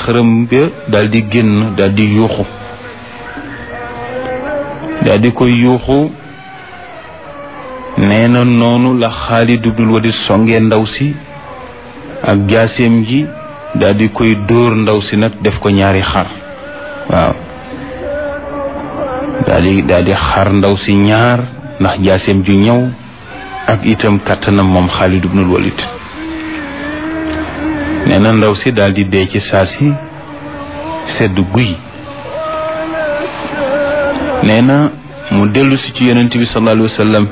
xërëm ba daal di génn daal di yuuxu daal di koy yuuxu nee na noonu la Xaalid ibnul Walid songee ndaw si ak jaaseem ji daal di koy dóor ndaw si nag def ko ñaari xar waaw daal di daal di xar ndaw si ñaar ndax jaaseem ju ñëw ak itam kàttanam moom Xaalid ibnul Walid nee na ndaw si daal di dee ci saa si sedd guy nee na mu dellu si ci yonent bi sallallahu alayhi wa sallam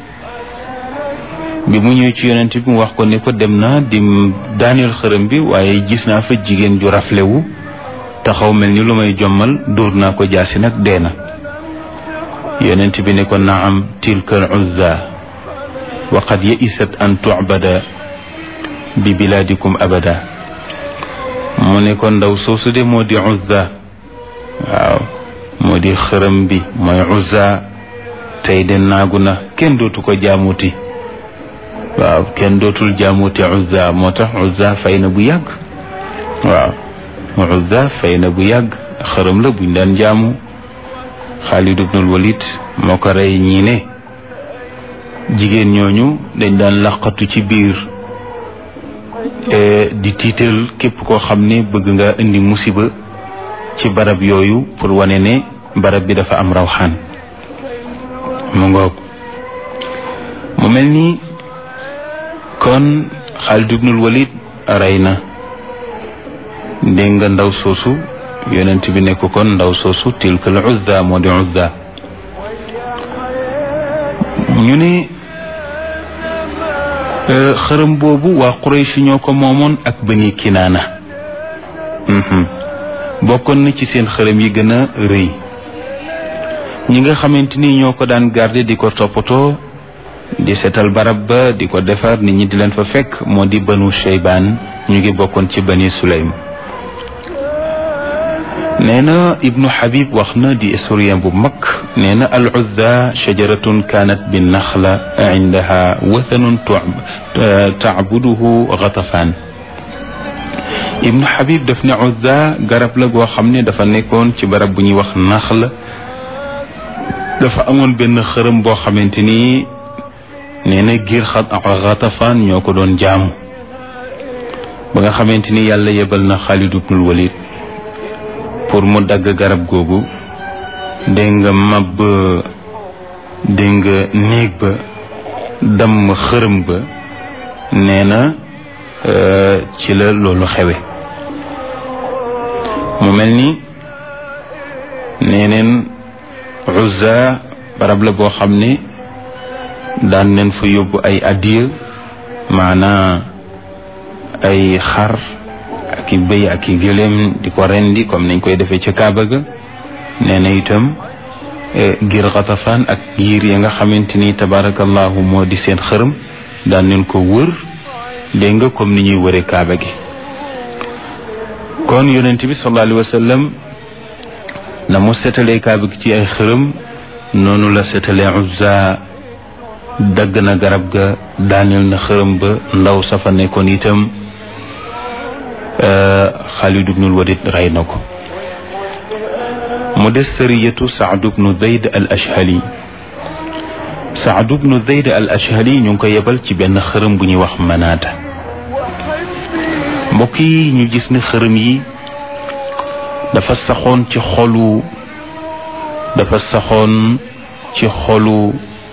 bi mu ñëw ci yonent bi mu wax ko ni ko dem naa di daaneel xërëm bi waaye gis naa fa jigéen ju raflewu taxaw mel ni lu may jommal dóor naa ko jaasi nag dee na yonent bi ne ko naam tilka al uzza wa qad yaisat an tu'bada bi bilaadikum abada mu ne ko ndaw soosu de moo di uzza waaw moo di xërëm bi mooy uzza tey de naagu na kenn dootu ko jaamuti waaw kenn dootul jaamuti uzza moo tax uzza fay na bu yàgg waaw uzza fay na bu yàgg xërëm la buñ daan jaamu Xaalid ibnul Walid moo ko rey ñii ne jigéen ñooñu dañ daan laqatu ci biir di tiital képp koo xam ne bëgg nga indi musiba ci barab yooyu pour wane ne barab bi dafa am rawxaan mu ngoog mu mel ni kon Xaalid ibnul Walid rey na dégg nga ndaw soosu yonent bi nekk kon ndaw soosu tilka al uzza moo di uzza ñu ne xërëm boobu waa Quraysh ñoo ko moomoon ak Bani Kinaana bokkoon na ci seen xërëm yi gën a rëy ñi nga xamante ni ñoo ko daan garder di ko toppatoo di seetal barab ba di ko defar nit ñi di leen fa fekk moo di Banu Shaybaan ñu ngi bokkoon ci Bani Sulaym nee na ibnu Habib wax na di historien bu mag nee na al uzza shajaratun kaanat bi naxla indaha wathanun tacbuduhu Ghatafaan ibnu Habib daf ne uzza garab la goo xam ne dafa nekkoon ci barab bu ñuy wax naxla dafa amoon benn xërëm boo xamante ni nee na giir Ghatafaan ñoo ko doon jaamu ba nga xamante ni yàlla yebal na Xaalid ibnul Walid pour mu dagg garab googu dégg nga mab dégg nga néeg ba damm xërëm ba nee na ci la loolu xewe mu mel ni nee neen Uzza barab la boo xam ne daan neen fa yóbbu ay addiya maanaa ay xar ak i bëy ak i gëléem di ko rendi comme nañ koy defee ca Kaaba ga nee na itam ngir xatafaan ak yiir ya nga xamante ni tabarakallahu moo di seen xërëm daan nañ ko wër dégg nga comme ni ñuy wëree Kaaba gi kon yonent bi sallallahu alayhi wa sallam na mu setalee Kaaba gi ci ay xërëm noonu la setalee Uzza dagg na garab ga daaneel na xërëm ba ndaw safa nekkoon itam Xaalid ibnul Walid rey na ko mu des sariyatu Saad ibnu Zayd al Ashhali Saad ibnu Zayd al Ashhali ñu ngi ko yebal ci benn xërëm bu ñuy wax manaata mbokk yi ñu gis ne xërëm yi dafa saxoon ci xolu dafa saxoon ci xolu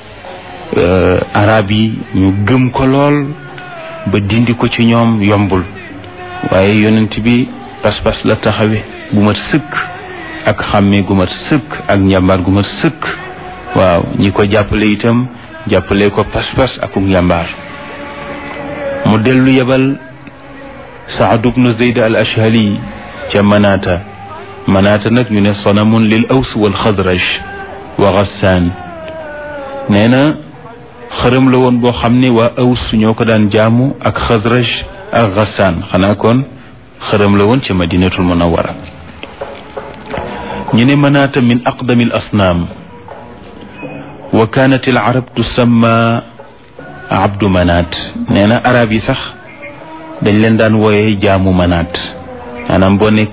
arab yi ñu gëm ko lool ba dindi ko ci ñoom yombul waaye yonent bi pas-pas la taxawe gu mat sëkk ak xàmmee gu mat sëkk ak njàmbaar gu mat sëkk waaw ñi ko jàppale itam jàppale ko pas-pas ak njàmbaar mu dellu yebal Saad ibnu Zayd al Ashhali ca Manaata Manaata nag ñu ne sanamun lil aws wal xadraj wa Gassaan nee na xërëm la woon boo xam ne waa aws ñoo ko daan jaamu ak xadraj ak Gassaan xanaa kon xërëm la woon ci madinatul munawara ñu ne manaata min aqdami al asnaam wa kaanat al arab tusamma abdu manaat nee na arab yi sax dañ leen daan wooye jaamu manaat maanaam boo nekk